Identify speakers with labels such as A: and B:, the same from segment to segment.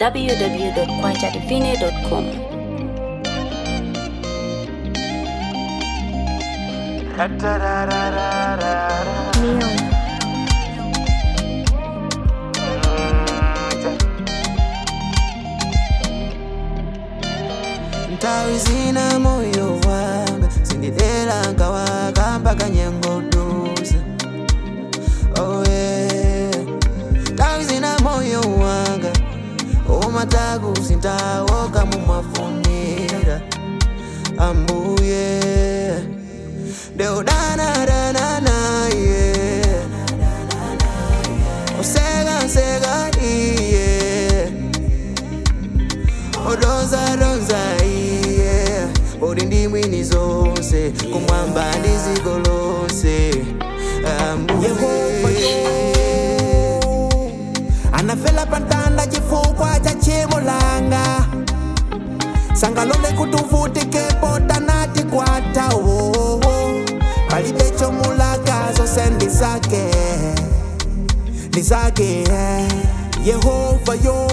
A: www.kwajadivine.com.
B: ntawi zina moyo wanga sindidera nkawakamba kanyengoduza oh yeah. ntawi zina moyo wanga umataku sintawoka mumafunira ambuye deudanadana yeah. osekanseka iye odonzadonza iye uri ndi mwini zonse kumwamba ndi ziko lonse ambuye
C: anafela pantanda chifukwa cha chimo langa sangalole kuti uvutikepo tanati kwatawo palibe chomulaka zonse ndi zake ndi zake yehova yo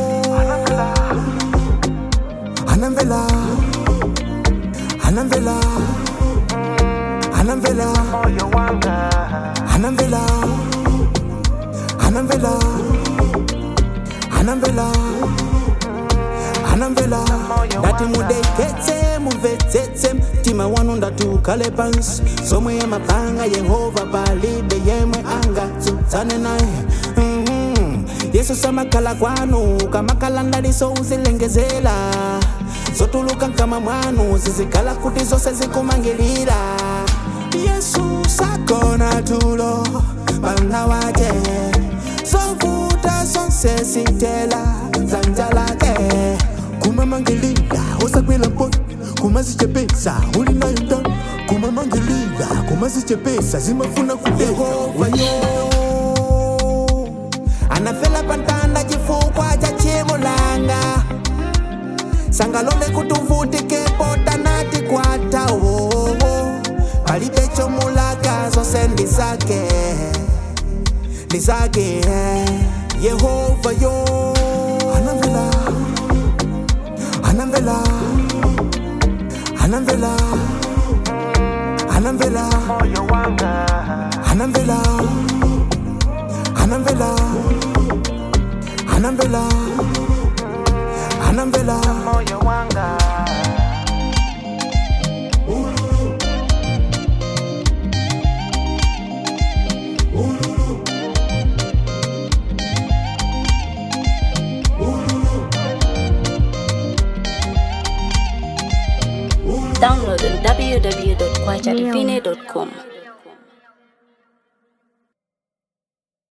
C: anamvela anamvela anamvela anamvela anamvela anamvela anamvela ndati mudeketse mumvetsetse mtima wanu ndatukale pansi zomwe yamapanga yehova palibe yemwe angatsutsane naye Mhm. yesu samakhala kwanu kamakhala ndaliso uzilengezela zotuluka nkama mwanu zizikhala kuti zonse zikumangilira yesu sakona tulo pana wake zovuta zonse zitela dzanja lake kumamangilira usakwela mponi kumazichepesa uli nayo ndani kumamangilira kumazichepesa zimafuna kudehova yo anafela pantanda chifukwa cha chimo langa sangalole kuti uvutikepo tanati kwatawo palibe chomulaka zonse ndi zake ndi zake yehova yo anamvela anamvela anamvela anamvela anamvela anamvela anamvela anamvela
A: Download on www.kwajadivine.com.